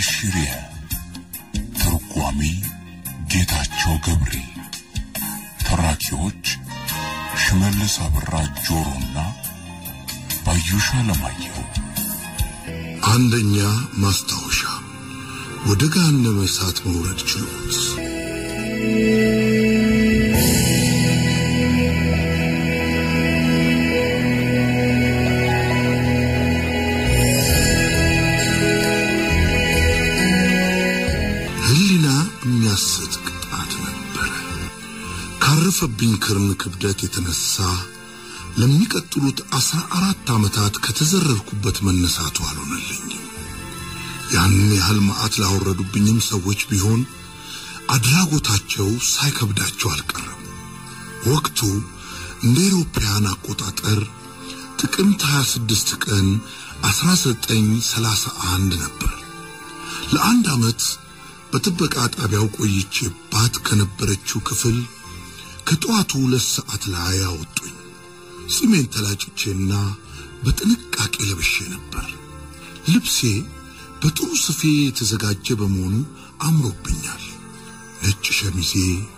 ሽሪያ ተርጓሚ ጌታቸው ገብሬ ተራኪዎች ሽመልስ አብራ ጆሮና ባዩሽ አለማየሁ አንደኛ ማስታወሻ ወደ ገሃነመ እሳት መውረድ ችሎት ህሊና የሚያስት ቅጣት ነበረ። ካረፈብኝ ክርን ክብደት የተነሳ ለሚቀጥሉት አስራ አራት ዓመታት ከተዘረርኩበት መነሳቱ አልሆነልኝም። ያን ያህል መዓት ላወረዱብኝም ሰዎች ቢሆን አድራጎታቸው ሳይከብዳቸው አልቀረም። ወቅቱ እንደ አውሮፓውያን አቆጣጠር ጥቅምት 26 ቀን 1931 ነበር። ለአንድ ዓመት በጥበቃ ጣቢያው ቆይቼባት ከነበረችው ክፍል ከጠዋቱ ሁለት ሰዓት ላይ አወጡኝ። ጺሜን ተላጭቼና በጥንቃቄ ለብሼ ነበር። ልብሴ በጥሩ ስፌ የተዘጋጀ በመሆኑ አምሮብኛል። ነጭ ሸሚዜ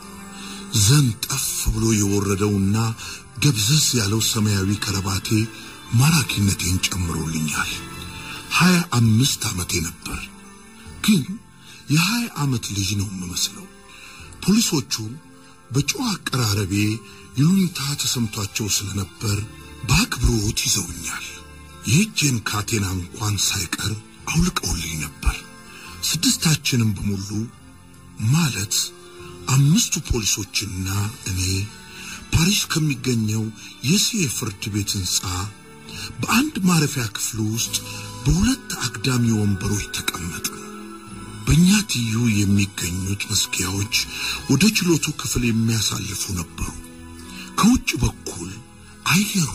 ዘንጠፍ ብሎ የወረደውና ደብዘዝ ያለው ሰማያዊ ከረባቴ ማራኪነቴን ጨምሮልኛል። ሀያ አምስት ዓመቴ ነበር፣ ግን የሀያ ዓመት ልጅ ነው የምመስለው። ፖሊሶቹ በጨዋ አቀራረቤ ይሉኝታ ተሰምቷቸው ስለነበር በአክብሮት ይዘውኛል። የእጄን ካቴና እንኳን ሳይቀር አውልቀውልኝ ነበር። ስድስታችንም በሙሉ ማለት አምስቱ ፖሊሶችና እኔ ፓሪስ ከሚገኘው የሲኤ ፍርድ ቤት ሕንፃ በአንድ ማረፊያ ክፍል ውስጥ በሁለት አግዳሚ ወንበሮች ተቀመጥን። በእኛ ትይዩ የሚገኙት መዝጊያዎች ወደ ችሎቱ ክፍል የሚያሳልፉ ነበሩ። ከውጭ በኩል አየሩ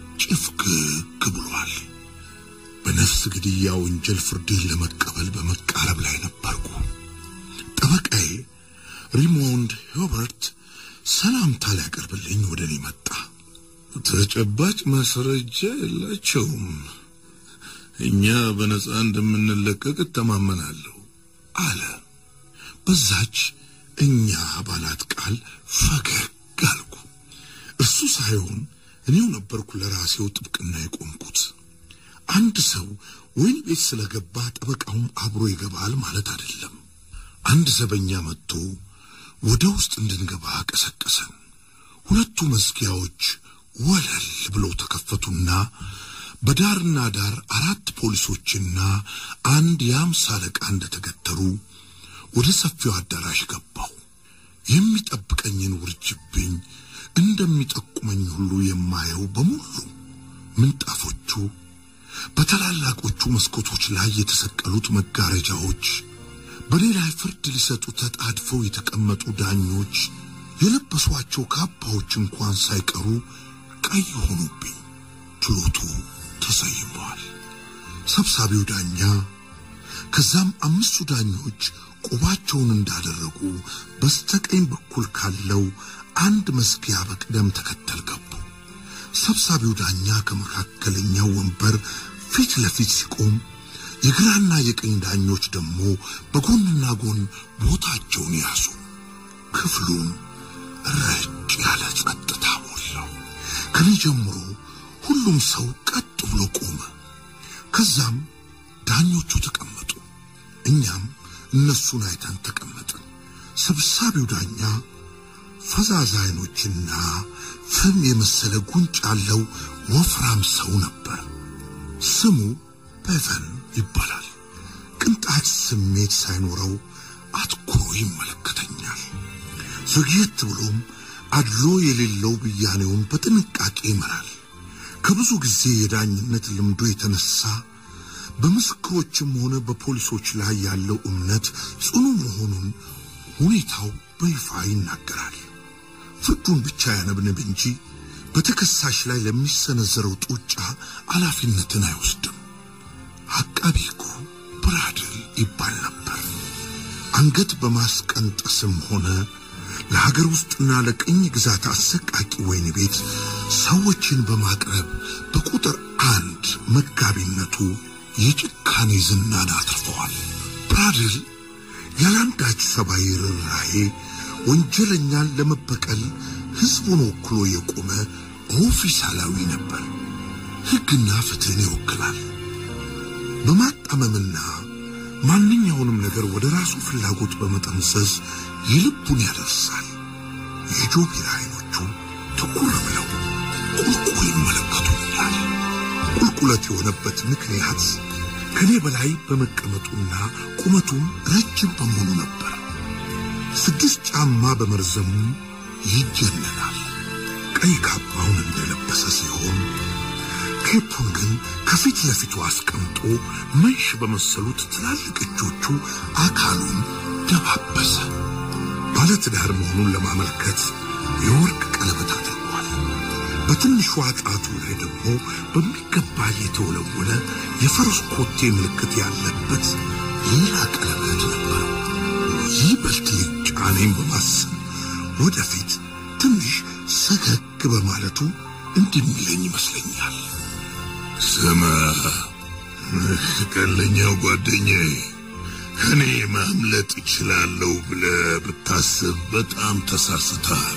ጭፍግግ ብሏል። በነፍስ ግድያ ወንጀል ፍርዴን ለመቀበል በመቃረብ ላይ ነበርኩ። ጠበቃዬ ሪሞንድ ሂውበርት ሰላምታ ሊያቀርብልኝ ወደ እኔ መጣ። ተጨባጭ ማስረጃ የላቸውም። እኛ በነጻ እንደምንለቀቅ እተማመናለሁ አለ። በዛች እኛ ባላት ቃል ፈገግ አልኩ። እርሱ ሳይሆን እኔው ነበርኩ ለራሴው ጥብቅና የቆምኩት። አንድ ሰው ወይን ቤት ስለገባ ጠበቃውም አብሮ ይገባል ማለት አይደለም። አንድ ዘበኛ መጥቶ ወደ ውስጥ እንድንገባ ቀሰቀሰን። ሁለቱ መዝጊያዎች ወለል ብለው ተከፈቱና በዳርና ዳር አራት ፖሊሶችና አንድ የአምሳ አለቃ እንደተገተሩ ወደ ሰፊው አዳራሽ ገባው። የሚጠብቀኝን ውርጅብኝ እንደሚጠቁመኝ ሁሉ የማየው በሙሉ ምንጣፎቹ፣ በታላላቆቹ መስኮቶች ላይ የተሰቀሉት መጋረጃዎች፣ በሌላ ፍርድ ሊሰጡ ተጣድፈው የተቀመጡ ዳኞች የለበሷቸው ካባዎች እንኳን ሳይቀሩ ቀይ ሆኑብኝ። ችሎቱ ተሰይመዋል። ሰብሳቢው ዳኛ ከዛም አምስቱ ዳኞች ቆባቸውን እንዳደረጉ በስተቀኝ በኩል ካለው አንድ መዝጊያ በቅደም ተከተል ገቡ። ሰብሳቢው ዳኛ ከመካከለኛው ወንበር ፊት ለፊት ሲቆም፣ የግራና የቀኝ ዳኞች ደግሞ በጎንና ጎን ቦታቸውን ያዙ። ክፍሉም ረጭ ያለ ጸጥታ ሞላው። ከኔ ጀምሮ ሁሉም ሰው ቀጥ ብሎ ቆመ። ከዛም ዳኞቹ ተቀመጡ፣ እኛም እነሱን አይተን ተቀመጥን። ሰብሳቢው ዳኛ ፈዛዛ አይኖችና ፍም የመሰለ ጉንጭ ያለው ወፍራም ሰው ነበር። ስሙ ፔቨን ይባላል። ቅንጣት ስሜት ሳይኖረው አትኩሮ ይመለከተኛል። ዘግየት ብሎም አድሎ የሌለው ብያኔውን በጥንቃቄ ይመራል። ከብዙ ጊዜ የዳኝነት ልምዶ የተነሳ በምስክሮችም ሆነ በፖሊሶች ላይ ያለው እምነት ጽኑ መሆኑን ሁኔታው በይፋ ይናገራል። ፍርዱን ብቻ ያነብንብ እንጂ በተከሳሽ ላይ ለሚሰነዘረው ጡጫ ኃላፊነትን አይወስድም። አቃቢ ሕጉ ብራድል ይባል ነበር። አንገት በማስቀንጠስም ሆነ ለሀገር ውስጥና ለቅኝ ግዛት አሰቃቂ ወይን ቤት ሰዎችን በማቅረብ በቁጥር አንድ መጋቢነቱ የጭካኔ ዝናን አትርፈዋል። ፕራድል ያለአንዳች ሰብአዊ ርኅራኄ ወንጀለኛን ለመበቀል ሕዝቡን ወክሎ የቆመ ኦፊሳላዊ ነበር። ሕግና ፍትሕን ይወክላል። በማጣመምና ማንኛውንም ነገር ወደ ራሱ ፍላጎት በመጠምዘዝ የልቡን ያደርሳል። የጆቢራ አይኖቹ ትኩር ብለው ቁልቁል ይመለከቱኛል። ቁልቁለት የሆነበት ምክንያት ከኔ በላይ በመቀመጡና ቁመቱም ረጅም በመሆኑ ነበር። ስድስት ጫማ በመርዘሙ ይጀነናል። ቀይ ካባውን እንደለበሰ ሲሆን ኬፑን ግን ከፊት ለፊቱ አስቀምጦ መንሽ በመሰሉት ትላልቅ እጆቹ አካሉን ደባበሰ። ባለትዳር መሆኑን ለማመልከት የወርቅ ቀለበት አድርጓል። በትንሿ ጣቱ ላይ ደግሞ በሚገባ የተወለወለ የፈረስ ኮቴ ምልክት ያለበት ሌላ ቀለበት ነበር። ይበልጥ ሊጫነኝ በማሰብ ወደፊት ትንሽ ሰገግ በማለቱ እንዲህ የሚለኝ ይመስለኛል። ስማ ቀለኛው ጓደኛዬ፣ ከኔ ማምለጥ እችላለሁ ብለህ ብታስብ በጣም ተሳስተሃል።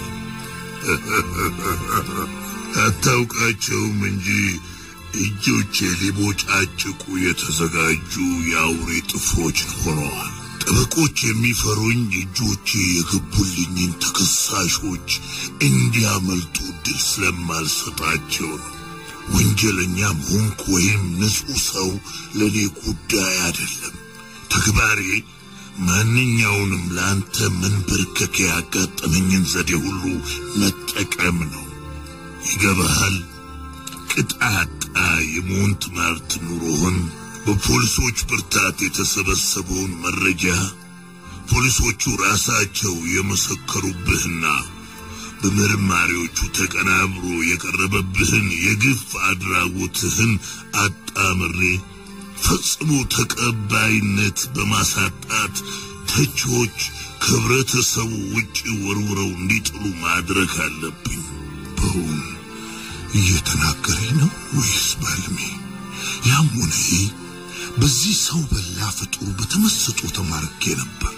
አታውቃቸውም እንጂ እጆቼ ሊቦጫጭቁ የተዘጋጁ የአውሬ ጥፍሮች ሆነዋል። ጠበቆች የሚፈሩኝ እጆቼ የገቡልኝን ተከሳሾች እንዲያመልጡ ድል ስለማልሰጣቸው ነው። ወንጀለኛም ሆንክ ወይም ንጹሕ ሰው ለእኔ ጉዳይ አይደለም። ተግባሬ ማንኛውንም ለአንተ መንበርከክ ያጋጠመኝን ዘዴ ሁሉ መጠቀም ነው። ይገባሃል? ቅጣጣ የሞንት ማርት ኑሮህን በፖሊሶች ብርታት የተሰበሰበውን መረጃ ፖሊሶቹ ራሳቸው የመሰከሩብህና በመርማሪዎቹ ተቀናብሮ የቀረበብህን የግፍ አድራጎትህን አጣምሬ ፈጽሞ ተቀባይነት በማሳጣት ተቺዎች ከህብረተሰቡ ውጭ ወርውረው እንዲጥሉ ማድረግ አለብኝ። በውን እየተናገረኝ ነው ወይስ ባልሜ? ያም ሆነ ይህ በዚህ ሰው በላ ፍጡር በተመስጦ ተማርኬ ነበር።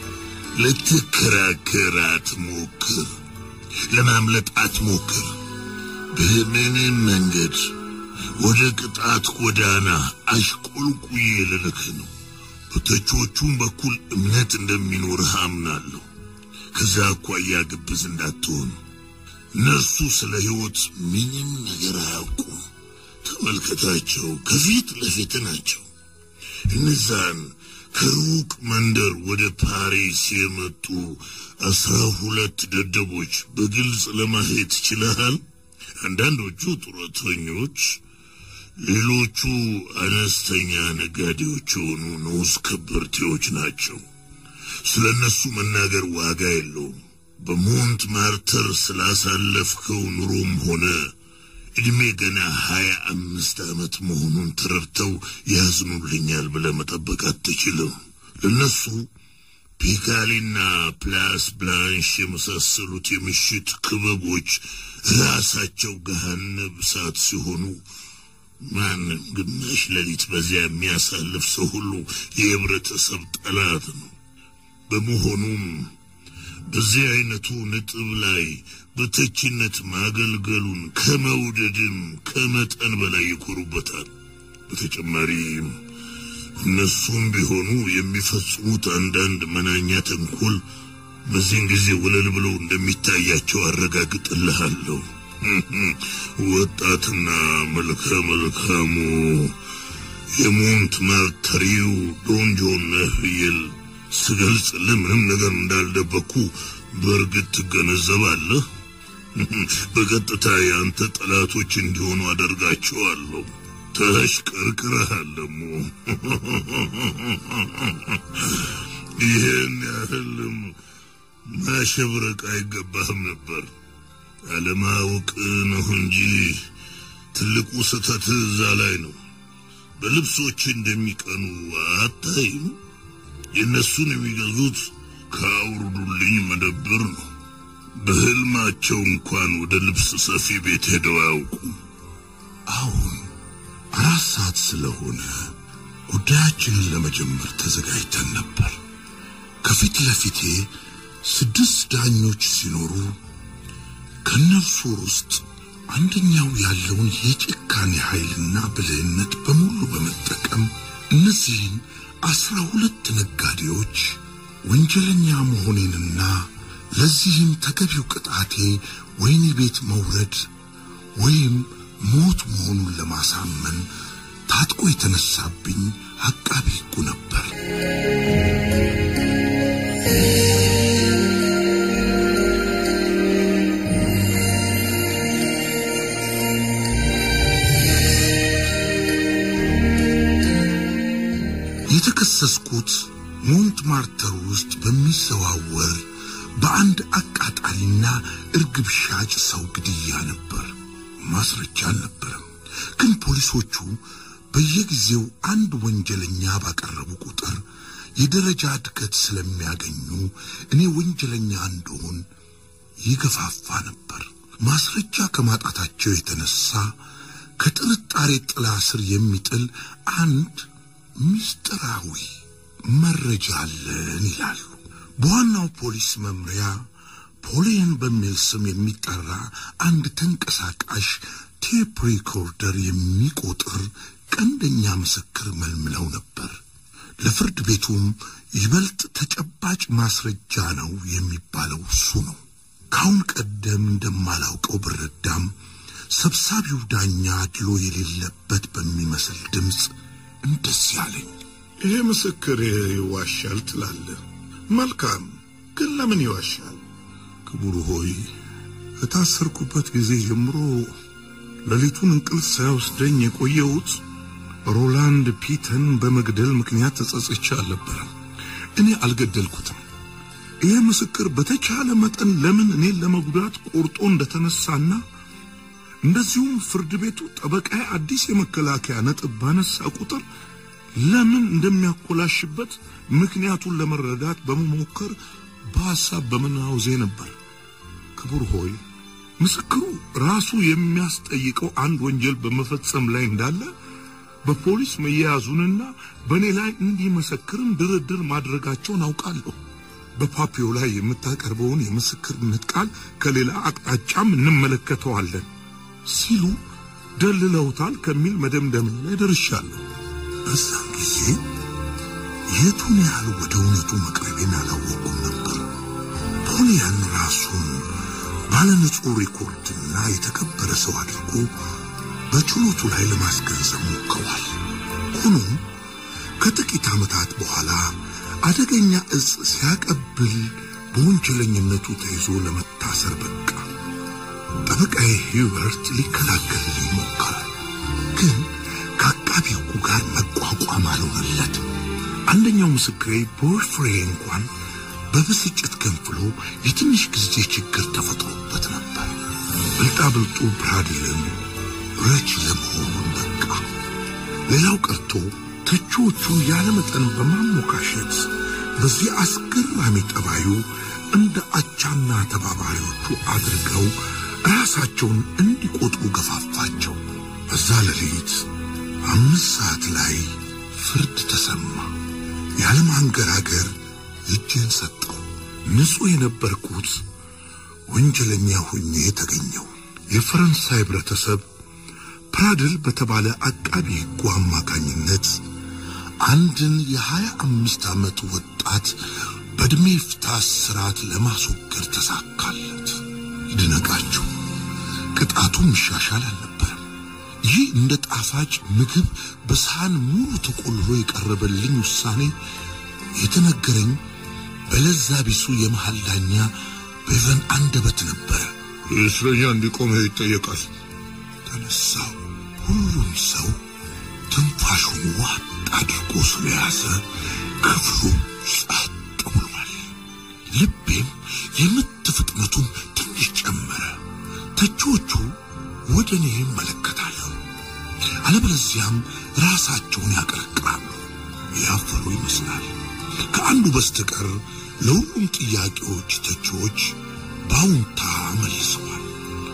ልትከራከር አትሞክር፣ ለማምለጥ አትሞክር። በምንም መንገድ ወደ ቅጣት ጎዳና አሽቆልቁዬ ልልክ ነው። በተቾቹም በኩል እምነት እንደሚኖርህ አምናለሁ። ከዛ አኳያ ግብዝ እንዳትሆን። እነርሱ ስለ ሕይወት ምንም ነገር አያውቁም። ተመልከታቸው፣ ከፊት ለፊት ናቸው። እነዛን ከሩቅ መንደር ወደ ፓሪስ የመጡ አስራ ሁለት ደደቦች በግልጽ ለማየት ችለሃል። አንዳንዶቹ ጡረተኞች፣ ሌሎቹ አነስተኛ ነጋዴዎች የሆኑ ንዑስ ከበርቴዎች ናቸው። ስለ እነሱ መናገር ዋጋ የለውም። በሞንት ማርተር ስላሳለፍከው ኑሮም ሆነ እድሜ ገና ሀያ አምስት ዓመት መሆኑን ተረድተው ያዝኑልኛል ብለህ መጠበቅ አትችልም። ለነሱ ፒካሊና ፕላስ ብላንሽ የመሳሰሉት የምሽት ክበቦች ራሳቸው ገሃነብ እሳት ሲሆኑ ማንም ግማሽ ሌሊት በዚያ የሚያሳልፍ ሰው ሁሉ የህብረተሰብ ጠላት ነው። በመሆኑም በዚህ አይነቱ ነጥብ ላይ በተችነት ማገልገሉን ከመውደድም ከመጠን በላይ ይኮሩበታል። በተጨማሪም እነሱም ቢሆኑ የሚፈጽሙት አንዳንድ መናኛ ተንኮል በዚህን ጊዜ ወለል ብለው እንደሚታያቸው አረጋግጥልሃለሁ። ወጣትና መልከ መልካሙ የሞንት ማርተሪው ዶንጆን ነህ ይል ስገልጽልህ ምንም ነገር እንዳልደበኩ በእርግጥ ትገነዘባለህ። በቀጥታ የአንተ ጠላቶች እንዲሆኑ አደርጋቸዋለሁ። ተሽቀርቅረሃል ደግሞ ይህን ያህልም ማሸብረቅ አይገባህም ነበር። አለማወቅ ነው እንጂ ትልቁ ስህተት እዛ ላይ ነው። በልብሶች እንደሚቀኑ አታይም? የእነሱን የሚገዙት ከአውርዱልኝ መደብር ነው። በህልማቸው እንኳን ወደ ልብስ ሰፊ ቤት ሄደው አያውቁም። አሁን አራት ሰዓት ስለሆነ ጉዳያችንን ለመጀመር ተዘጋጅተን ነበር። ከፊት ለፊቴ ስድስት ዳኞች ሲኖሩ ከእነርሱ ውስጥ አንደኛው ያለውን የጭካኔ ኃይልና ብልህነት በሙሉ በመጠቀም እነዚህን አስራ ሁለት ነጋዴዎች ወንጀለኛ መሆኔንና ለዚህም ተገቢው ቅጣቴ ወህኒ ቤት መውረድ ወይም ሞት መሆኑን ለማሳመን ታጥቆ የተነሳብኝ አቃቢ ሕጉ ነበር። የተከሰስኩት ሞንት ማርተር ውስጥ በሚዘዋወር በአንድ አቃጣሪና እርግብ ሻጭ ሰው ግድያ ነበር። ማስረጃ አልነበረም። ግን ፖሊሶቹ በየጊዜው አንድ ወንጀለኛ ባቀረቡ ቁጥር የደረጃ እድገት ስለሚያገኙ እኔ ወንጀለኛ እንደሆን ይገፋፋ ነበር። ማስረጃ ከማጣታቸው የተነሳ ከጥርጣሬ ጥላ ስር የሚጥል አንድ ምስጢራዊ መረጃ አለን ይላሉ። በዋናው ፖሊስ መምሪያ ፖሊየን በሚል ስም የሚጠራ አንድ ተንቀሳቃሽ ቴፕ ሪኮርደር የሚቆጥር ቀንደኛ ምስክር መልምለው ነበር። ለፍርድ ቤቱም ይበልጥ ተጨባጭ ማስረጃ ነው የሚባለው እሱ ነው። ካሁን ቀደም እንደማላውቀው ብረዳም ሰብሳቢው ዳኛ ድሎ የሌለበት በሚመስል ድምፅ እንደዚህ አለኝ። ይሄ ምስክር ይዋሻል ትላለህ? መልካም፣ ግን ለምን ይዋሻል? ክቡር ሆይ ከታሰርኩበት ጊዜ ጀምሮ ሌሊቱን እንቅልፍ ሳይወስደኝ የቆየሁት ሮላንድ ፒተን በመግደል ምክንያት ተጸጽቼ አልነበረም። እኔ አልገደልኩትም። ይህ ምስክር በተቻለ መጠን ለምን እኔን ለመጉዳት ቆርጦ እንደተነሳና እንደዚሁም ፍርድ ቤቱ ጠበቃዬ አዲስ የመከላከያ ነጥብ ባነሳ ቁጥር ለምን እንደሚያኮላሽበት ምክንያቱን ለመረዳት በመሞከር በሐሳብ በመናወዜ ነበር። ክቡር ሆይ ምስክሩ ራሱ የሚያስጠይቀው አንድ ወንጀል በመፈጸም ላይ እንዳለ በፖሊስ መያያዙንና በእኔ ላይ እንዲመሰክርም ድርድር ማድረጋቸውን አውቃለሁ። በፓፒዮ ላይ የምታቀርበውን የምስክርነት ቃል ከሌላ አቅጣጫም እንመለከተዋለን ሲሉ ደልለውታል ከሚል መደምደሚያ ላይ ደርሻለሁ። በዛን ጊዜ የቱን ያህል ወደ እውነቱ መቅረቤን አላወቅኩም ነበር። ፖሊያን ራሱን ባለንጹህ ሪኮርድና የተከበረ ሰው አድርጎ በችሎቱ ላይ ለማስገንዘብ ሞክሯል። ሆኖም ከጥቂት ዓመታት በኋላ አደገኛ እጽ ሲያቀብል በወንጀለኝነቱ ተይዞ ለመታሰር በቃ። ጠበቃዬ ሂውበርት ሊከላከልልኝ ሞከረ፣ ግን ከአቃቢ ሕጉ ጋር መቋቋም አልሆነለትም። አንደኛው ምስክሬ ቦይፍሬ እንኳን በብስጭት ገንፍሎ የትንሽ ጊዜ ችግር ተፈጥሮበት ነበር። ብልጣብልጡ ብራድልን ረች ለመሆኑን በቃ። ሌላው ቀርቶ ተቺዎቹን ያለመጠን በማሞካሸት በዚህ አስገራሚ ጠባዩ እንደ አቻና ተባባሪዎቹ አድርገው ራሳቸውን እንዲቆጥሩ ገፋፋቸው። በዛ ሌሊት አምስት ሰዓት ላይ ፍርድ ተሰማ። ያለማንገራገር እጄን ሰጠው። ንጹሕ የነበርኩት ወንጀለኛ ሆኜ ተገኘው። የፈረንሳይ ህብረተሰብ ፕራድል በተባለ አቃቢ ሕጉ አማካኝነት አንድን የሀያ አምስት ዓመት ወጣት በዕድሜ ፍታ እስራት ለማስወገድ ተሳካለት። ይድነቃችሁ፣ ቅጣቱም ይሻሻል አልነበረም። ይህ እንደ ጣፋጭ ምግብ በሳህን ሙሉ ተቆልሎ የቀረበልኝ ውሳኔ የተነገረኝ በለዛ ቢሱ የመሃል ዳኛ በቨን አንደበት ነበረ። እስረኛ እንዲቆም ይጠየቃል። ተነሳው። ሁሉም ሰው ትንፋሹን ዋጥ አድርጎ ስለያዘ ክፍሉ ጸጥ ብሏል። ልቤም የምት ፍጥነቱን ትንሽ ጨመረ። ተቺዎቹ ወደ እኔ ይመለከታሉ፣ አለበለዚያም ራሳቸውን ያቀረቅራሉ። ያፈሩ ይመስላል። ከአንዱ በስተቀር ለሁሉም ጥያቄዎች ተቺዎች በአዎንታ መልሰዋል።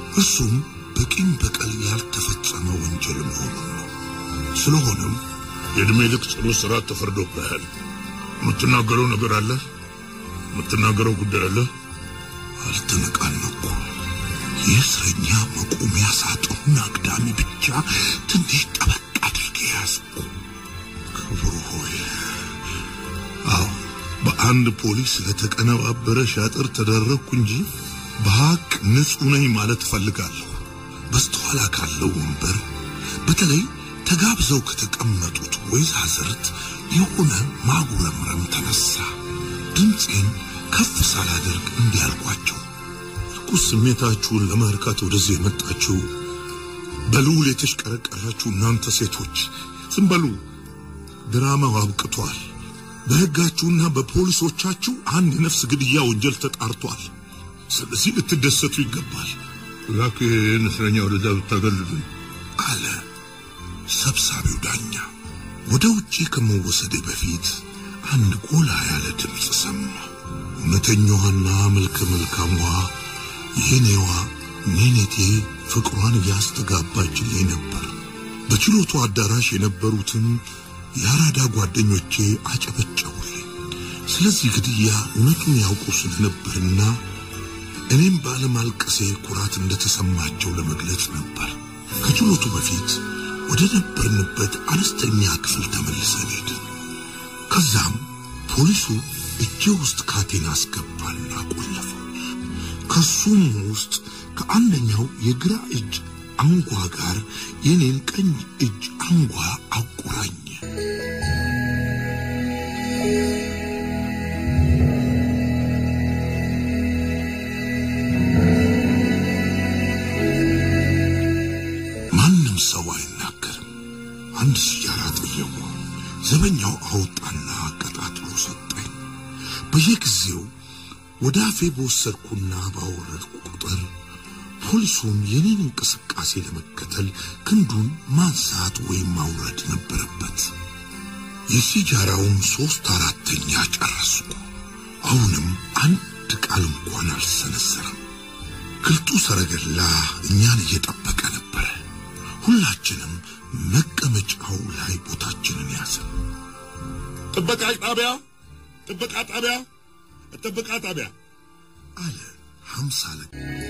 እርሱም በቂም በቀል ያልተፈጸመ ወንጀል መሆኑን ነው። ስለሆነም የዕድሜ ልክ ጽኑ እስራት ተፈርዶብሃል። የምትናገረው ነገር አለ? የምትናገረው ጉዳይ አለ? አልተነቃነቁ። የእስረኛ መቆሚያ ሳጥኑን አግዳሚ ብቻ ትንሽ ጠበቅ አድርጌ ያዝኩ። ክቡር ሆይ፣ አዎ በአንድ ፖሊስ ለተቀነባበረ ሻጥር ተደረግኩ እንጂ በሀቅ ንጹሕ ነኝ ማለት እፈልጋለሁ። በስተኋላ ካለው ወንበር በተለይ ተጋብዘው ከተቀመጡት ወይዛዝርት የሆነ ማጉረምረም ተነሳ። ድምፄን ከፍ ሳላደርግ እንዲያልኳቸው ርኩስ ስሜታችሁን ለማርካት ወደዚህ የመጣችሁ በልዑል የተሽቀረቀራችሁ እናንተ ሴቶች ዝም በሉ። ድራማው አብቅቷል። በሕጋችሁና በፖሊሶቻችሁ አንድ የነፍስ ግድያ ወንጀል ተጣርቷል። ስለዚህ ልትደሰቱ ይገባል እባክህ ይህን እስረኛ ወደዛ ብታገልልን አለ ሰብሳቢው ዳኛ። ወደ ውጪ ከመወሰዴ በፊት አንድ ጎላ ያለ ድምፅ ሰማ። እውነተኛዋና መልከ መልካሟ የኔዋ ኔኔቴ ፍቅሯን እያስተጋባችልኝ ነበር። በችሎቱ አዳራሽ የነበሩትም የአራዳ ጓደኞቼ አጨበጨቡልኝ። ስለዚህ ግድያ እውነቱን ያውቁ ስለነበርና እኔም ባለማልቀሴ ኩራት እንደተሰማቸው ለመግለጽ ነበር። ከችሎቱ በፊት ወደ ነበርንበት አነስተኛ ክፍል ተመልሰን ሄድን። ከዛም ፖሊሱ እጄ ውስጥ ካቴና አስገባና ቆለፈው። ከሱም ውስጥ ከአንደኛው የግራ እጅ አንጓ ጋር የኔን ቀኝ እጅ አንጓ አቆራኘ። ማንም ሰው አይናገርም። አንድ ሲጃራ ጠየቁ። ዘበኛው አወጣና አቀጣጥሎ ሰጠኝ። በየጊዜው ወደ አፌ በወሰድኩና ባወረድኩ ቁጥር ፖሊሱም የኔን እንቅስቃሴ ለመከተል ክንዱን ማንሳት ወይም ማውረድ ነበረበት። የሲጃራውን ሶስት አራተኛ ጨረስኩ። አሁንም አንድ ቃል እንኳን አልሰነዘረም። ግልጡ ሰረገላ እኛን እየጠበቀ ነበረ። ሁላችንም መቀመጫው ላይ ቦታችንን ያዘ። ጥበቃ ጣቢያ፣ ጥበቃ ጣቢያ፣ ጥበቃ ጣቢያ አለ ሀምሳ አለቃ።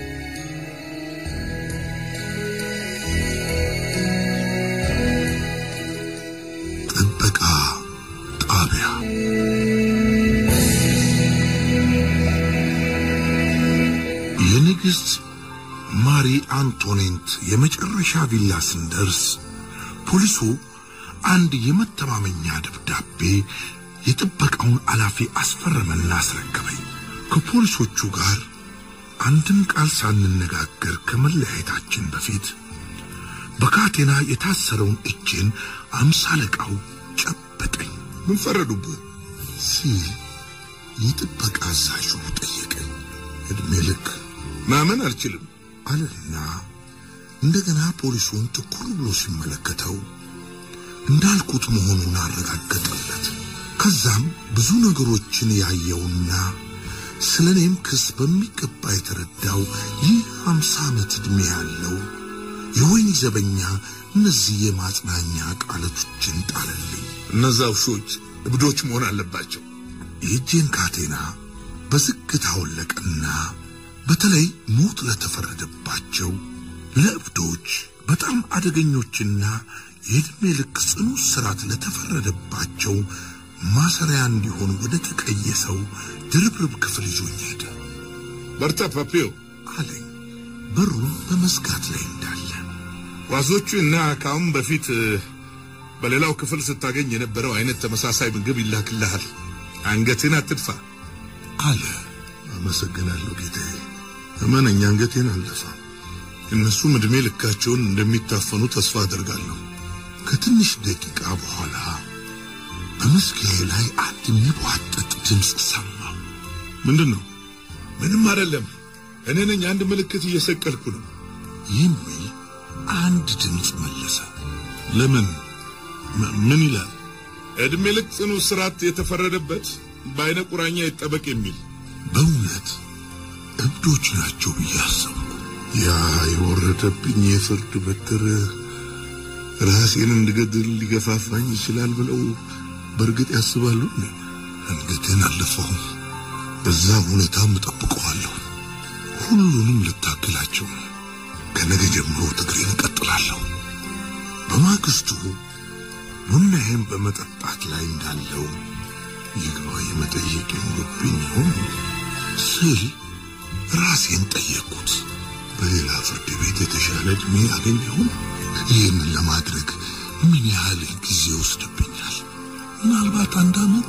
ጥበቃ ጣቢያ የንግሥት ማሪ አንቶኔንት የመጨረሻ ቪላ ስንደርስ ፖሊሱ አንድ የመተማመኛ ደብዳቤ የጥበቃውን ኃላፊ አስፈረመና አስረከበኝ። ከፖሊሶቹ ጋር አንድም ቃል ሳንነጋገር ከመለያየታችን በፊት በካቴና የታሰረውን እጄን አምሳ አለቃው ጨበጠኝ። ምን ፈረዱብህ? ሲል የጥበቃ አዛዡ ጠየቀኝ። ዕድሜ ልክ ማመን አልችልም። አለና እንደገና ፖሊሱን ትኩር ብሎ ሲመለከተው እንዳልኩት መሆኑን አረጋገጠለት። ከዛም ብዙ ነገሮችን ያየውና ስለ እኔም ክስ በሚገባ የተረዳው ይህ ሃምሳ ዓመት ዕድሜ ያለው የወህኒ ዘበኛ እነዚህ የማጽናኛ ቃላቶችን ጣለልኝ። እነዛ ውሾች እብዶች መሆን አለባቸው። የእጄን ካቴና በዝግታ አወለቀና በተለይ ሞት ለተፈረደባቸው ለእብዶች በጣም አደገኞችና የዕድሜ ልክ ጽኑ እስራት ለተፈረደባቸው ማሰሪያ እንዲሆን ወደ ተቀየሰው ድርብርብ ክፍል ይዞኝ ሄደ በርታ ፓፒዮ። አለኝ በሩን በመዝጋት ላይ እንዳለ ዋዞቹ እና ከአሁን በፊት እ፣ በሌላው ክፍል ስታገኝ የነበረው አይነት ተመሳሳይ ምግብ ይላክልሃል። አንገትን አትድፋ። አለ። አመሰግናለሁ ጌታዬ። እመነኝ አንገቴን አልደፋም። እነሱም ዕድሜ ልካቸውን እንደሚታፈኑ ተስፋ አደርጋለሁ። ከትንሽ ደቂቃ በኋላ በመዝጊያዬ ላይ አንድ የሚቧጠጥ ድምፅ ሰማሁ። ምንድን ነው? ምንም አይደለም። እኔ ነኝ አንድ ምልክት እየሰቀልኩ ነው። የሚል አንድ ድምፅ መለሰ። ለምን? ም- ምን ይላል? ዕድሜ ልክ ጽኑ እስራት የተፈረደበት በአይነ ቁራኛ ይጠበቅ የሚል በእውነት እብዶች ናቸው ብዬ አሰብኩ። ያ የወረደብኝ የፍርድ በትር ራሴን እንድገድል ሊገፋፋኝ ይችላል ብለው በእርግጥ ያስባሉ? አንገቴን አልደፋሁም። በዛ ሁኔታም እጠብቀዋለሁ። ሁሉንም ልታክላቸው ከነገ ጀምሮ ትግሬን እቀጥላለሁ። በማግስቱ ቡናዬን በመጠጣት ላይ እንዳለው ይግባኝ መጠየቅ ይኖርብኝ ይሆን ስል ራሴን ጠየቅኩት። በሌላ ፍርድ ቤት የተሻለ ዕድሜ ያገኝ ይሆን? ይህንን ለማድረግ ምን ያህል ጊዜ ይወስድብኛል? ምናልባት አንድ ዓመት፣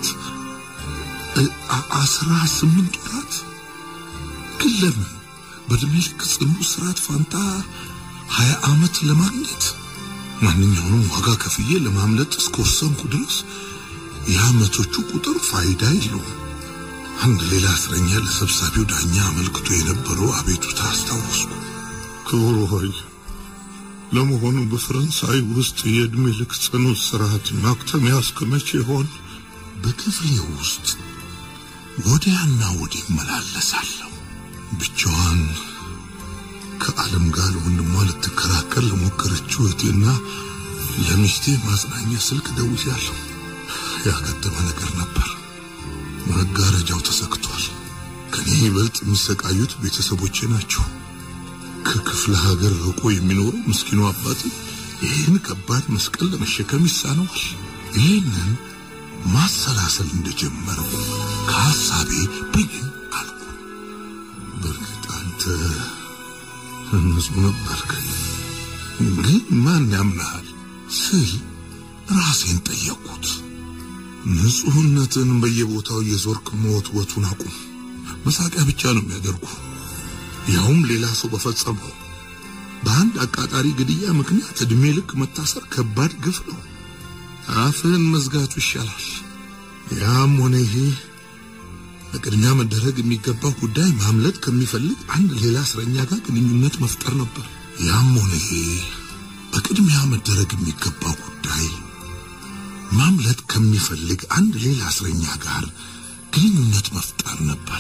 አስራ ስምንት ወራት። ግን ለምን በዕድሜ ልክ ጽኑ እስራት ፋንታ ሀያ ዓመት ለማግኘት ማንኛውንም ዋጋ ከፍዬ ለማምለጥ እስከወሰንኩ ድረስ የዓመቶቹ ቁጥር ፋይዳ የለውም። አንድ ሌላ እስረኛ ለሰብሳቢው ዳኛ አመልክቶ የነበረው አቤቱታ አስታወስኩ። ክቡር ሆይ ለመሆኑ በፈረንሳይ ውስጥ የዕድሜ ልክ ጽኑ እስራት ማክተሚያ እስከ መቼ ይሆን? በክፍሌ ውስጥ ወዲያና ወዲህ እመላለሳለሁ። ብቻዋን ከዓለም ጋር ወንድሟ ልትከራከር ለሞከረችው እህቴና ለሚስቴ ማጽናኛ ስልክ ደውያለሁ። ያከተመ ነገር ነበር። መጋረጃው ተሰክቷል። ከኔ ይበልጥ የሚሰቃዩት ቤተሰቦቼ ናቸው። ከክፍለ ሀገር ርቆ የሚኖረው ምስኪኑ አባት ይህን ከባድ መስቀል ለመሸከም ይሳነዋል። ይህንን ማሰላሰል እንደጀመረው ከሐሳቤ ብኝን አልኩ። በእርግጥ አንተ ንጹሕ ነበርክ፣ ግን ማን ያምናሃል ስል ራሴን ጠየቅኩት። ንጹሕነትን በየቦታው የዞርክ መወትወቱን አቁም። መሳቂያ ብቻ ነው የሚያደርጉ ያውም ሌላ ሰው በፈጸመው በአንድ አቃጣሪ ግድያ ምክንያት ዕድሜ ልክ መታሰር ከባድ ግፍ ነው። አፍህን መዝጋቱ ይሻላል። ያም ሆነ ይሄ በቅድሚያ መደረግ የሚገባው ጉዳይ ማምለጥ ከሚፈልግ አንድ ሌላ እስረኛ ጋር ግንኙነት መፍጠር ነበር። ያም ሆነ ይሄ በቅድሚያ መደረግ የሚገባው ጉዳይ ማምለጥ ከሚፈልግ አንድ ሌላ እስረኛ ጋር ግንኙነት መፍጠር ነበር።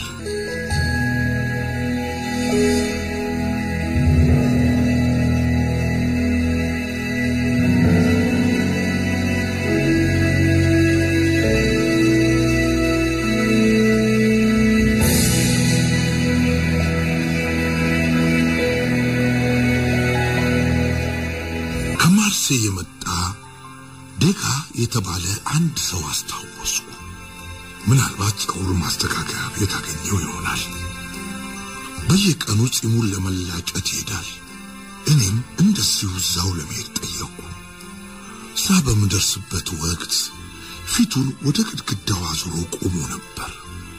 ከማርሴይ የመጣ ደጋ የተባለ አንድ ሰው አስታወስኩ። ምናልባት ጸጉር ማስተካከያ ቤት አገኘው ይሆናል። በየቀኑ ጺሙን ለመላጨት ይሄዳል። እኔም እንደዚሁ እዛው ለመሄድ ጠየቁ። እዛ በምደርስበት ወቅት ፊቱን ወደ ግድግዳው አዙሮ ቆሞ ነበር።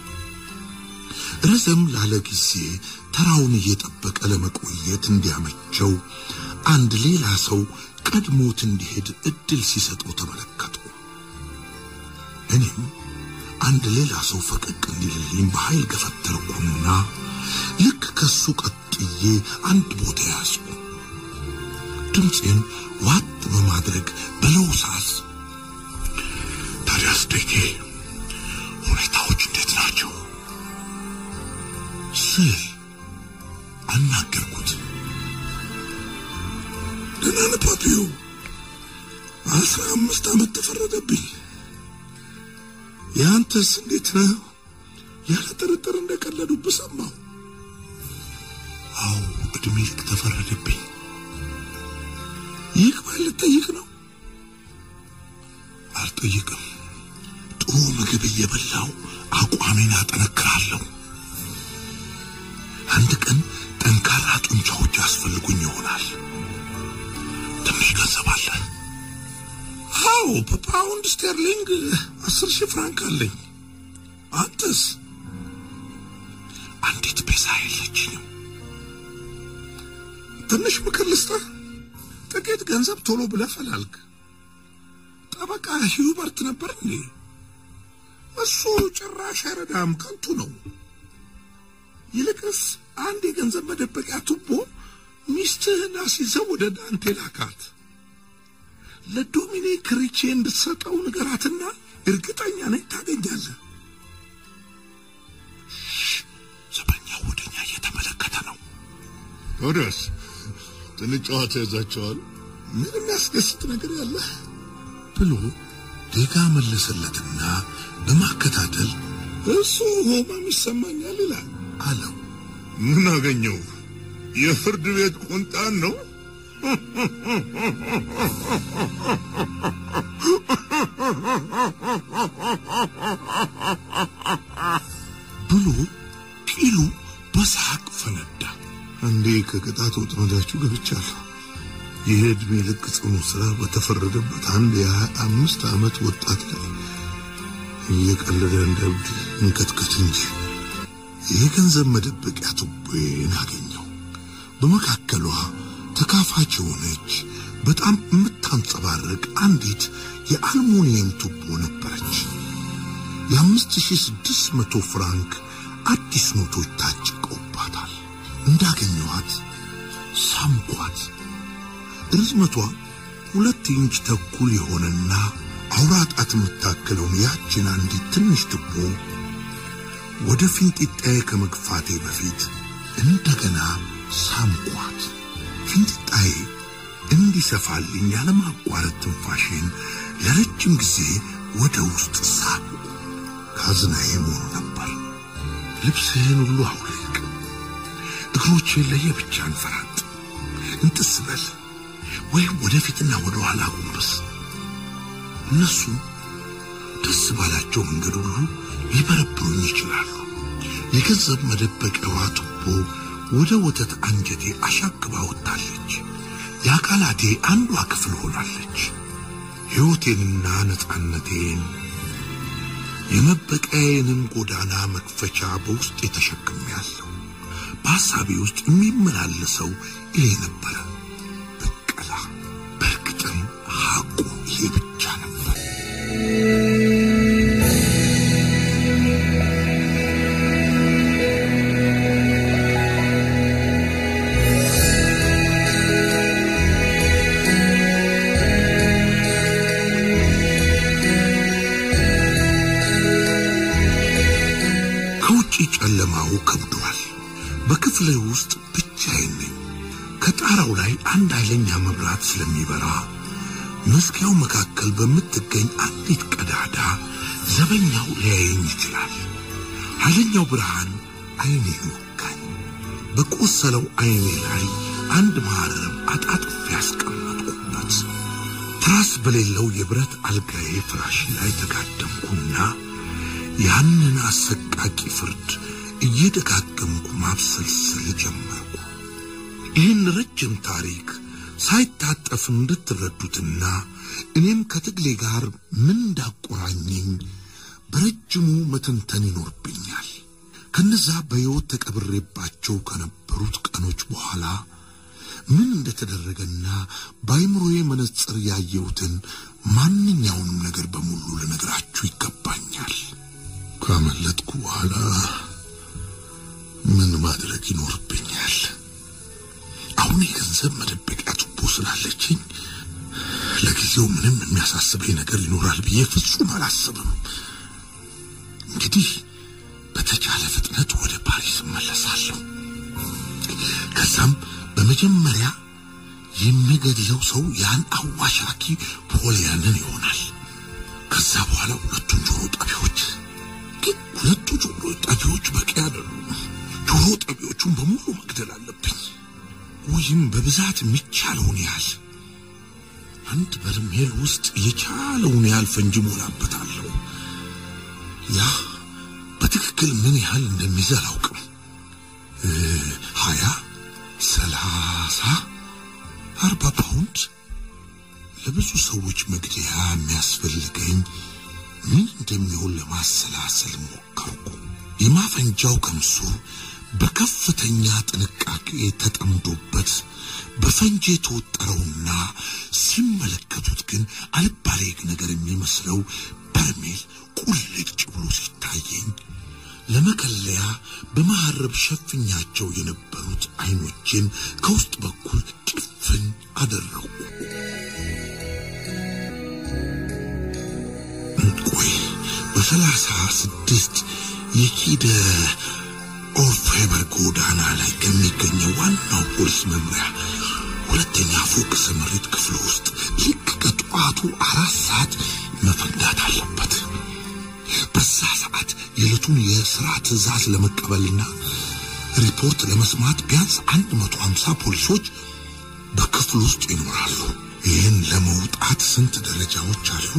ረዘም ላለ ጊዜ ተራውን እየጠበቀ ለመቆየት እንዲያመቸው አንድ ሌላ ሰው ቀድሞት እንዲሄድ እድል ሲሰጠው ተመለከቱ። እኔም አንድ ሌላ ሰው ፈቀቅ እንዲልልኝ በኃይል ገፈተርኩና ልክ ከሱ ቀጥዬ አንድ ቦታ ያዝኩ። ድምፄን ዋጥ በማድረግ በለውሳስ ታዲያስ ደጌ ሁኔታዎች እንዴት ናቸው ስል አናገርኩት። ደህና ነህ ፓፒዮ? አስራ አምስት ዓመት ተፈረደብኝ። የአንተስ እንዴት ነህ? ያለ ጥርጥር እንደቀለዱብህ ሰማሁ። አዎ ዕድሜ ልክ ተፈረደብኝ። ይግባኝ ልጠይቅ ነው? አልጠይቅም። ጥሩ ምግብ እየበላው አቋሜን አጠነክራለሁ። አንድ ቀን ጠንካራ ጡንቻዎች ያስፈልጉኝ ይሆናል። ትንሽ ገንዘብ አለ? አዎ፣ በፓውንድ ስተርሊንግ አስር ሺህ ፍራንክ አለኝ። አንተስ? አንዲት ፔሳ የለችኝም። ትንሽ ምክር ልስጥህ። ጥቂት ገንዘብ ቶሎ ብለህ ፈላልግ። ጠበቃ ሂውበርት ነበር እንዴ? እሱ ጭራሽ አይረዳም፣ ከንቱ ነው። ይልቅስ አንድ የገንዘብ መደበቂያ ቱቦ ሚስትህን አስይዘው ወደ ዳንቴ ላካት። ለዶሚኒክ ሪቼ እንድትሰጠው ንገራትና እርግጠኛ ነኝ ታገኛለህ። ዘበኛው ወደኛ እየተመለከተ ነው። ወዲያስ ትንሽ ጨዋታ ይዛቸዋል። ምን የሚያስደስት ነገር ያለ ብሎ ዴጋ መለሰለትና በማከታተል እሱ ሆማም ይሰማኛል ይላል አለው። ምን አገኘው? የፍርድ ቤት ቁንጣን ነው። ብሎ ቂሉ በሳቅ ፈነዳ። አንዴ ከቅጣት ወጥመዳችሁ ገብቻለሁ። ይህ ዕድሜ ልክ ጽኑ ሥራ በተፈረደበት አንድ የሀያ አምስት ዓመት ወጣት ላይ እየቀለደ እንደ እብድ እንከትከት እንጂ የገንዘብ መደበቂያ ቱቦዬን አገኘው። በመካከሏ ተካፋች የሆነች በጣም የምታንጸባርቅ አንዲት የአልሙኒየም ቱቦ ነበረች። የአምስት ሺህ ስድስት መቶ ፍራንክ አዲስ ኖቶች ታጭቀውባታል። እንዳገኘኋት ሳምኳት። ርዝመቷ ሁለት ኢንች ተኩል የሆነና አውራ ጣት የምታክለውን ያችን አንዲት ትንሽ ቱቦ ወደ ፊንጢጣዬ ከመግፋቴ በፊት እንደገና ሳምኳት። ፊንጢጣዬ እንዲሰፋልኝ ያለማቋረጥ ትንፋሽን ለረጅም ጊዜ ወደ ውስጥ ሳብ ካዝናዬ መሆኑ ነበር። ልብስህን ሁሉ አውልቅ፣ እግሮቼን ለየብቻ እንፈራጥ፣ እንጥስ በል ወይም ወደፊትና ወደ ኋላ ጎንበስ። እነሱ ደስ ባላቸው መንገድ ሁሉ ሊበረብሩኝ ይችላሉ። የገንዘብ መደበቂያዋ ቱቦ ወደ ወተት አንጀቴ አሻግባ ወጥታለች። የአካላቴ አንዷ ክፍል ሆናለች። ሕይወቴንና ነፃነቴን የመበቀያዬንም ጎዳና መክፈቻ በውስጤ ተሸክሜያለሁ። በሐሳቤ ውስጥ የሚመላለሰው ይሄ ነበረ፣ በቀላ። በእርግጥም ሐቁ ይሄ ብቻ ነበር። ከውጪ ጨለማው ከብዷል። በክፍሌ ውስጥ ብቻዬን ነኝ። ከጣራው ላይ አንድ ኃይለኛ መብራት ስለሚበራ መዝጊያው መካከል በምትገኝ አንዲት ቀዳዳ ዘበኛው ሊያየኝ ይችላል። ኃይለኛው ብርሃን ዓይኔን ወጋኝ። በቆሰለው ዓይኔ ላይ አንድ መሐረብ አጣጥፌ ያስቀመጥኩበት። ትራስ በሌለው የብረት አልጋዬ ፍራሽ ላይ ተጋደምኩና ያንን አሰቃቂ ፍርድ እየደጋገምኩ ማብሰልሰል ጀመርኩ። ይህን ረጅም ታሪክ ሳይታጠፍ እንድትረዱትና እኔም ከትግሌ ጋር ምን እንዳቆራኘኝ በረጅሙ መተንተን ይኖርብኛል። ከነዛ በሕይወት ተቀብሬባቸው ከነበሩት ቀኖች በኋላ ምን እንደተደረገና በአይምሮዬ መነጽር ያየሁትን ማንኛውንም ነገር በሙሉ ልነግራችሁ ይገባኛል። ካመለጥኩ በኋላ ምን ማድረግ ይኖርብኛል? አሁን የገንዘብ መደበቂያ ቱቦ ስላለችኝ ለጊዜው ምንም የሚያሳስበኝ ነገር ይኖራል ብዬ ፍጹም አላስብም። እንግዲህ በተቻለ ፍጥነት ወደ ፓሪስ እመለሳለሁ። ከዛም በመጀመሪያ የሚገድለው ሰው ያን አዋሻኪ ፖሊያንን ይሆናል። ከዛ በኋላ ሁለቱን ጆሮ ጠቢዎች ግን ሁለቱ ጆሮ ጠቢዎች በቂ አይደሉም። ጆሮ ጠቢዎቹን በሙሉ መግደል አለብኝ፣ ወይም በብዛት የሚቻለውን ያህል አንድ በርሜል ውስጥ የቻለውን ያህል ፈንጂ ሞላበታለሁ። ያ በትክክል ምን ያህል እንደሚይዝ አላውቅም። ሀያ ሰላሳ አርባ ፓውንድ ለብዙ ሰዎች መግደያ የሚያስፈልገኝ ምን እንደሚሆን ለማሰላሰል ሞከርኩ። የማፈንጃው ከምሱ በከፍተኛ ጥንቃቄ ተጠምዶበት በፈንጂ የተወጠረውና ሲመለከቱት ግን አልባሌ ነገር የሚመስለው በርሜል ቁልጭ ብሎ ሲታየኝ ለመከለያ በመሐረብ ሸፍኛቸው የነበሩት አይኖችን ከውስጥ በኩል ጭፍን አደረጉ። ቆይ በሰላሳ ስድስት የኪደ ኦርፌበር ጎዳና ላይ ከሚገኘው ዋናው ፖሊስ መምሪያ ሁለተኛ ፎቅ ስምሪት ክፍል ውስጥ ልክ ከጠዋቱ አራት ሰዓት መፈንዳት አለበት። በዛ ሰዓት የዕለቱን የሥራ ትዕዛዝ ለመቀበልና ሪፖርት ለመስማት ቢያንስ አንድ መቶ ሀምሳ ፖሊሶች በክፍል ውስጥ ይኖራሉ። ይህን ለመውጣት ስንት ደረጃዎች አሉ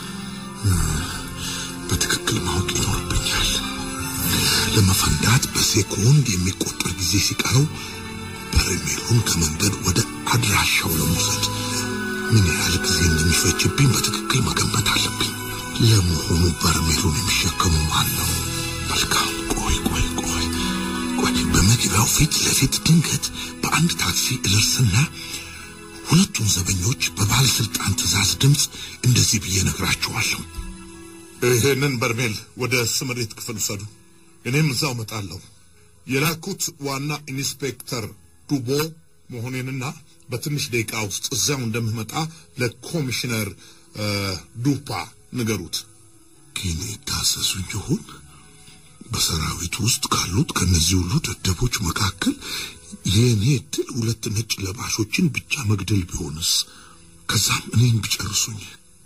በትክክል ማወቅ ይኖርብኛል። ለመፈንዳት በሴኮንድ የሚቆጠር ጊዜ ሲቀረው በርሜሉን ከመንገድ ወደ አድራሻው ለመውሰድ ምን ያህል ጊዜ እንደሚፈጅብኝ በትክክል መገንበት አለብኝ። ለመሆኑ በርሜሉን የሚሸከሙ ማን ነው? መልካም፣ ቆይ ቆይ ቆይ ቆይ። በመግቢያው ፊት ለፊት ድንገት በአንድ ታክሲ እደርስና ሁለቱን ዘበኞች በባለስልጣን ትዕዛዝ ድምፅ እንደዚህ ብዬ ነግራቸዋለሁ። ይሄንን በርሜል ወደ ስምሪት ክፍል ውሰዱ፣ እኔም እዛው እመጣለሁ። የላኩት ዋና ኢንስፔክተር ዱቦ መሆኔንና በትንሽ ደቂቃ ውስጥ እዚያው እንደምመጣ ለኮሚሽነር ዱፓ ንገሩት። ግን ይታሰሱኝ ይሆን? በሰራዊት ውስጥ ካሉት ከነዚህ ሁሉ ደደቦች መካከል የእኔ እድል ሁለት ነጭ ለባሾችን ብቻ መግደል ቢሆንስ? ከዛም እኔን ቢጨርሱኝ?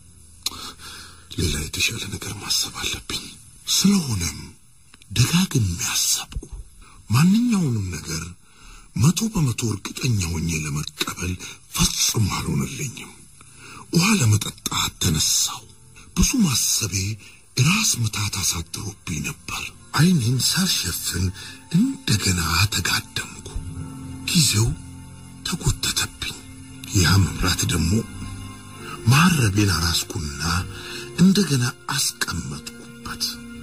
ሌላ የተሻለ ነገር ማሰብ አለብኝ። ስለሆነም ደጋግሜ ያሰብኩ ማንኛውንም ነገር መቶ በመቶ እርግጠኛ ሆኜ ለመቀበል ፈጽሞ አልሆነልኝም። ውሃ ለመጠጣት ተነሳው። ብዙ ማሰቤ ራስ ምታት አሳድሮብኝ ነበር። ዓይኔን ሳልሸፍን እንደገና ተጋደምኩ። ጊዜው ተጎተተብኝ። ያ መብራት ደግሞ ማረቤን አራስኩና እንደገና አስቀመጥኩበት።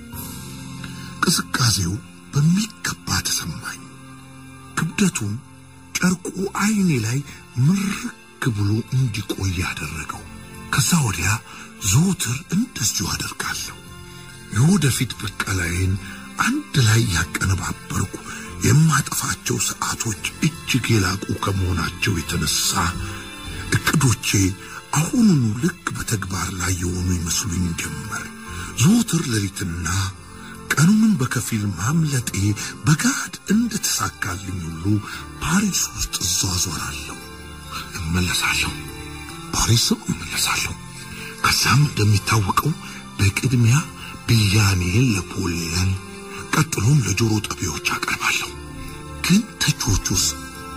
ቅዝቃዜው በሚገባ ተሰማኝ። ክብደቱም ጨርቁ ዓይኔ ላይ ምርክ ብሎ እንዲቆይ ያደረገው። ከዛ ወዲያ ዘወትር እንደዚሁ አደርጋለሁ። የወደፊት ብቀላዬን አንድ ላይ ያቀነባበርኩ የማጠፋቸው ሰዓቶች እጅግ የላቁ ከመሆናቸው የተነሳ እቅዶቼ አሁኑኑ ልክ በተግባር ላይ የሆኑ ይመስሉኝ ጀመር። ዘወትር ሌሊትና ቀኑንም በከፊል ማምለጤ በጋድ እንደተሳካልኝ ሁሉ ፓሪስ ውስጥ እዟዟራለሁ፣ እመለሳለሁ፣ ፓሪስም እመለሳለሁ። ከዛም እንደሚታወቀው በቅድሚያ ብያኔን ለፖሊያን ቀጥሎም ለጆሮ ጠቢዎች አቀርባለሁ። ግን ተቾቹስ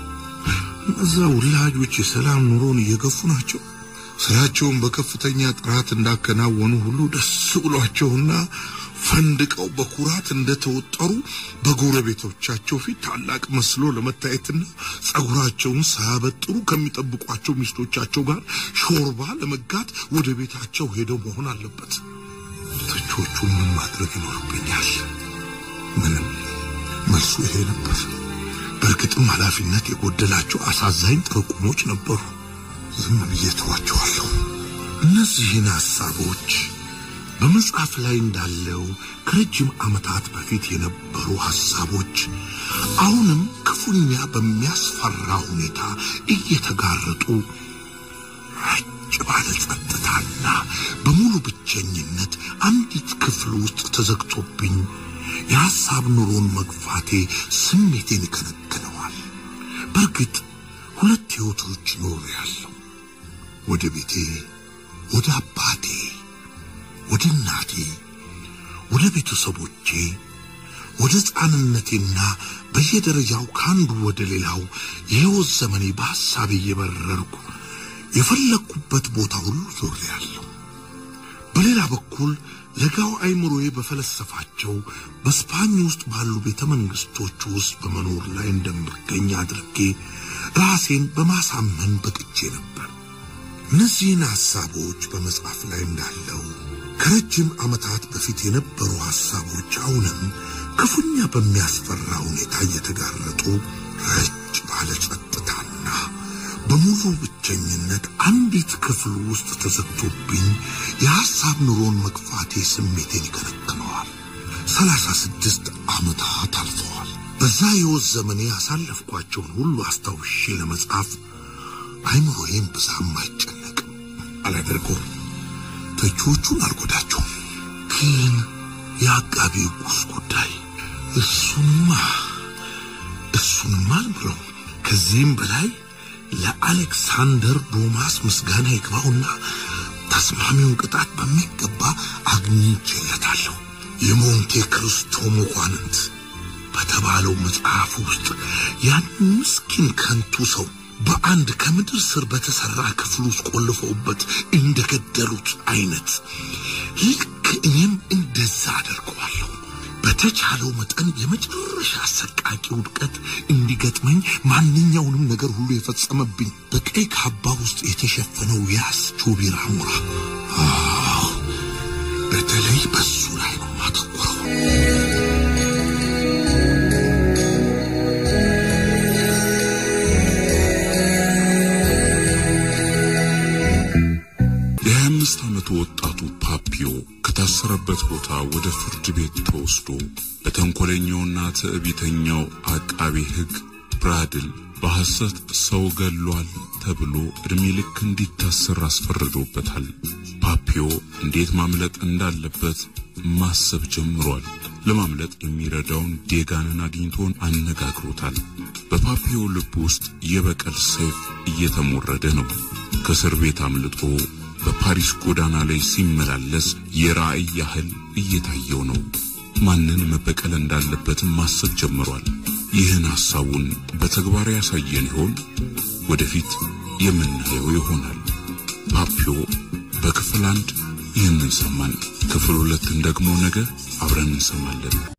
እነዛ ውላጆች የሰላም ኑሮን እየገፉ ናቸው። ስራቸውን በከፍተኛ ጥራት እንዳከናወኑ ሁሉ ደስ ብሏቸውና ፈንድቀው በኩራት እንደተወጠሩ በጎረቤቶቻቸው ፊት ታላቅ መስሎ ለመታየትና ጸጉራቸውን ሳያበጥሩ ከሚጠብቋቸው ሚስቶቻቸው ጋር ሾርባ ለመጋት ወደ ቤታቸው ሄደው መሆን አለበት። ተቾቹ ምን ማድረግ ይኖርብኛል? ምንም። መልሱ ይሄ ነበር። በእርግጥም ኃላፊነት የጎደላቸው አሳዛኝ ጥርቁሞች ነበሩ። ዝም ብዬ ተዋቸዋለሁ። እነዚህን ሐሳቦች በመጽሐፍ ላይ እንዳለው ከረጅም ዓመታት በፊት የነበሩ ሐሳቦች አሁንም ክፉኛ በሚያስፈራ ሁኔታ እየተጋረጡ ረጭ ባለ ጸጥታና በሙሉ ብቸኝነት አንዲት ክፍል ውስጥ ተዘግቶብኝ የሐሳብ ኑሮን መግፋቴ ስሜቴን ይከነክነዋል። በእርግጥ ሁለት ሕይወቶች ኖሩ ያለው ወደ ቤቴ፣ ወደ አባቴ፣ ወደ እናቴ፣ ወደ ቤተሰቦቼ፣ ወደ ሕፃንነቴና በየደረጃው ከአንዱ ወደ ሌላው የሕይወት ዘመኔ በሐሳቤ እየበረርኩ የፈለግኩበት ቦታ ሁሉ ዞሬያለሁ። በሌላ በኩል ለጋው አይምሮዬ በፈለሰፋቸው በስፓኝ ውስጥ ባሉ ቤተ መንግስቶች ውስጥ በመኖር ላይ እንደምገኝ አድርጌ ራሴን በማሳመን በቅቼ ነበር። እነዚህን ሐሳቦች በመጽሐፍ ላይ እንዳለው ከረጅም ዓመታት በፊት የነበሩ ሐሳቦች አሁንም ክፉኛ በሚያስፈራ ሁኔታ እየተጋረጡ ረጭ ባለ ጸጥታና በሙሉ ብቸኝነት አንዲት ክፍል ውስጥ ተዘግቶብኝ የሐሳብ ኑሮን መግፋቴ ስሜቴን ይከነክነዋል። ሰላሳ ስድስት ዓመታት አልፈዋል። በዛ የሕይወት ዘመኔ ያሳለፍኳቸውን ሁሉ አስታውሼ ለመጻፍ አይምሮዬም ብዛም አይጨነቅም። አላደርገውም። ተቺዎቹን አልጎዳቸውም። ግን የአቃቤ ሕጉስ ጉዳይ እሱንማ እሱንማ አልምረው። ከዚህም በላይ ለአሌክሳንደር ዶማስ ምስጋና ይግባውና ተስማሚውን ቅጣት በሚገባ አግኝቼለታለሁ። የሞንቴ ክርስቶ መኳንንት በተባለው መጽሐፍ ውስጥ ያን ምስኪን ከንቱ ሰው በአንድ ከምድር ስር በተሰራ ክፍል ውስጥ ቆልፈውበት እንደገደሉት አይነት ልክ እኔም እንደዛ አደርገዋለሁ። በተቻለው መጠን የመጨረሻ አሰቃቂ ውድቀት እንዲገጥመኝ ማንኛውንም ነገር ሁሉ የፈጸመብኝ በቀይ ካባ ውስጥ የተሸፈነው ያስ ቾቢራ ሞራ አዎ፣ በተለይ በሱ ላይ ነው ማተኮረው። የሀያ አምስት ዓመቱ ወጣቱ ፓፒዮ ከታሰረበት ቦታ ወደ ፍርድ ቤት ተወስዶ በተንኮለኛውና ትዕቢተኛው አቃቤ ሕግ ብራድል በሐሰት ሰው ገሏል ተብሎ ዕድሜ ልክ እንዲታሰር አስፈርዶበታል። ፓፒዮ እንዴት ማምለጥ እንዳለበት ማሰብ ጀምሯል። ለማምለጥ የሚረዳውን ዴጋንን አግኝቶን አነጋግሮታል። በፓፒዮ ልብ ውስጥ የበቀል ሰይፍ እየተሞረደ ነው። ከእስር ቤት አምልጦ በፓሪስ ጎዳና ላይ ሲመላለስ የራእይ ያህል እየታየው ነው። ማንን መበቀል እንዳለበትም ማሰብ ጀምሯል። ይህን ሐሳቡን በተግባር ያሳየን ይሆን? ወደፊት የምናየው ይሆናል። ፓፒዮ በክፍል አንድ ይህንን ሰማን። ክፍል ሁለትን ደግሞ ነገ አብረን እንሰማለን።